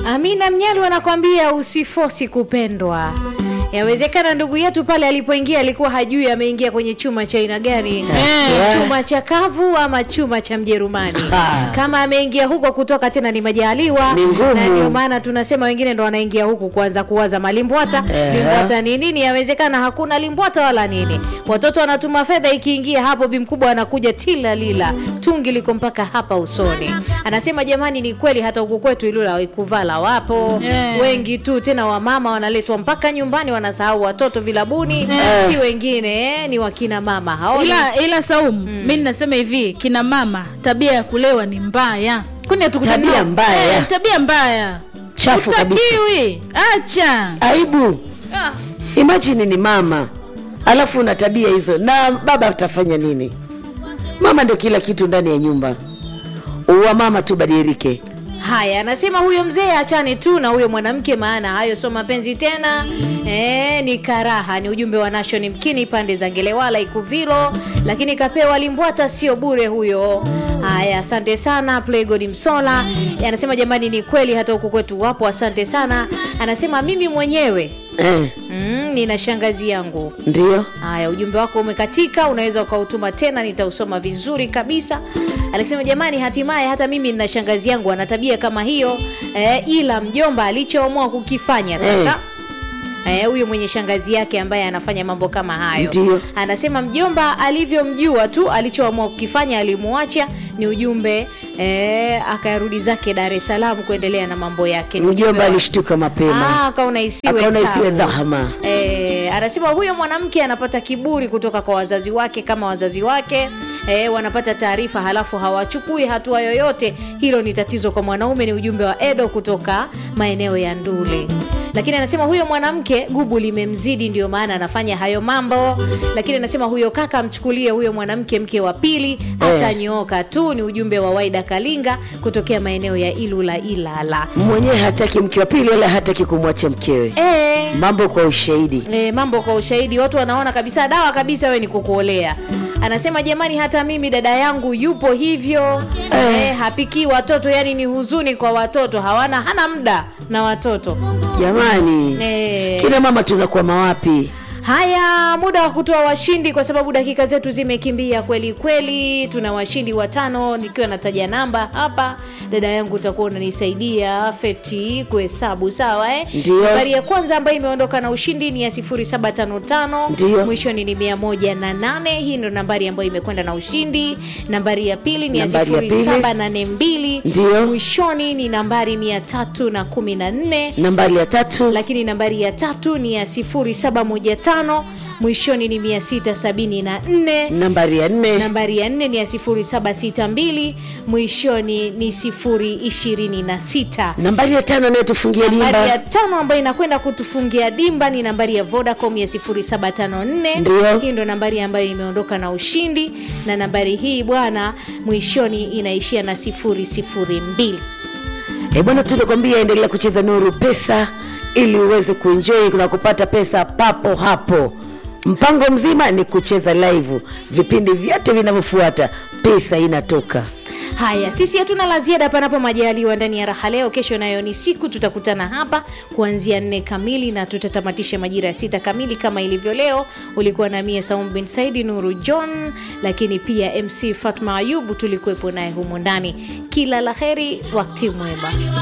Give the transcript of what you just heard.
Amina Mnyalu anakwambia usifosi kupendwa. Yawezekana ndugu yetu pale alipoingia alikuwa hajui ameingia kwenye chuma cha aina gani, Eh. chuma cha kavu ama chuma cha Mjerumani. Ah. Kama ameingia huko kutoka tena ni majaliwa, Ni ngumu. na ndio maana tunasema wengine ndo wanaingia huku kuanza kuwaza malimbwata. Eh. Limbwata ni nini? Yawezekana hakuna limbwata wala nini. Watoto wanatuma fedha, ikiingia hapo bi mkubwa anakuja tila lila, tungi liko mpaka hapa usoni. Anasema jamani, ni kweli hata huku kwetu Ilula waikuvala wapo Eh. wengi tu, tena wamama wanaletwa mpaka nyumbani, wanasahau watoto vilabuni, Eh. si wengine eh, ni wakina mama hao. ila ila Saumu, mi ninasema hivi, kina mama tabia ya kulewa ni mbaya, Kwani hatukutani tabia nao? mbaya eh, tabia mbaya chafu kabisa utakiwi, acha aibu ah. imagine ni mama alafu una tabia hizo na baba atafanya nini mama ndio kila kitu ndani ya nyumba uwa mama tu badilike Haya, anasema huyo mzee achane tu na huyo mwanamke, maana hayo sio mapenzi tena, e, ni karaha. Ni ujumbe wa Nation Mkini pande za Ngelewala Ikuvilo, lakini kapewa limbwata sio bure huyo. Haya, asante sana Playgod Msola. Anasema jamani, ni kweli hata huku kwetu wapo, asante sana. Anasema mimi mwenyewe eh, mm, nina shangazi yangu ndio Haya, ujumbe wako umekatika, unaweza ukautuma tena, nitausoma vizuri kabisa. Alisema jamani, hatimaye hata mimi nina shangazi yangu ana tabia kama hiyo eh, ila mjomba alichoamua kukifanya sasa Eh, huyo mwenye shangazi yake ambaye anafanya mambo kama hayo Ndio. anasema mjomba alivyomjua tu alichoamua kukifanya alimuacha. Ni ujumbe eh, akarudi zake Dar es Salaam kuendelea na mambo yake. Ni ujumbe mjomba wa- alishtuka mapema Ah, akaona isiwe akaona isiwe tabu. dhahama Eh, anasema huyo mwanamke anapata kiburi kutoka kwa wazazi wake, kama wazazi wake eh, wanapata taarifa halafu hawachukui hatua yoyote. Hilo ni tatizo kwa mwanaume. Ni ujumbe wa Edo kutoka maeneo ya Ndule. Lakini anasema huyo mwanamke gubu limemzidi, ndio maana anafanya hayo mambo. Lakini anasema huyo kaka amchukulie huyo mwanamke mke wa pili, atanyooka tu. Ni ujumbe wa Waida Kalinga kutokea maeneo ya Ilula Ilala. mwenyewe hataki mke wa pili wala hataki kumwacha mkewe Eh, mambo kwa ushahidi E, mambo kwa ushahidi, watu wanaona kabisa dawa kabisa we ni kukuolea. Anasema jamani, hata mimi dada yangu yupo hivyo e, hapikii watoto, yani ni huzuni kwa watoto, hawana hana muda na watoto jamani e. kina mama tunakuwa mawapi Haya, muda wa kutoa washindi, kwa sababu dakika zetu zimekimbia kweli kweli. Tuna washindi watano, nikiwa nataja namba hapa. Dada yangu utakuwa unanisaidia Feti kuhesabu, sawa eh? Ndio. Nambari ya kwanza ambayo imeondoka na ushindi ni ya 0755 Ndio. mwishoni ni 108. Hii ndo nambari ambayo imekwenda na ushindi. Nambari ya pili ni ya Nambari ya pili. 0782 Ndio. mwishoni ni nambari 314 nambari ya tatu lakini nambari ya tatu ni ya 0715 mwishoni ni 674 nambari ya nne nambari ya nne ni ya 0762 mwishoni ni 026 nambari ya tano anayetufungia nambari ya dimba tano ambayo inakwenda kutufungia dimba ni nambari ya vodacom ya 0754 Ndio. hii ndo nambari ambayo imeondoka na ushindi na nambari hii bwana mwishoni inaishia na 002 Eh bwana, tunakwambia endelea kucheza Nuru Pesa ili uweze kuenjoy na kupata pesa papo hapo. Mpango mzima ni kucheza live, vipindi vyote vinavyofuata pesa inatoka. Haya, sisi hatuna la ziada panapo majaliwa ndani ya raha leo. Kesho nayo ni siku, tutakutana hapa kuanzia nne kamili na tutatamatisha majira ya sita kamili kama ilivyo leo. Ulikuwa na mie Saum bin Saidi Nuru John, lakini pia MC Fatma Ayubu tulikuwepo naye humo ndani. Kila la heri, wakati mwema.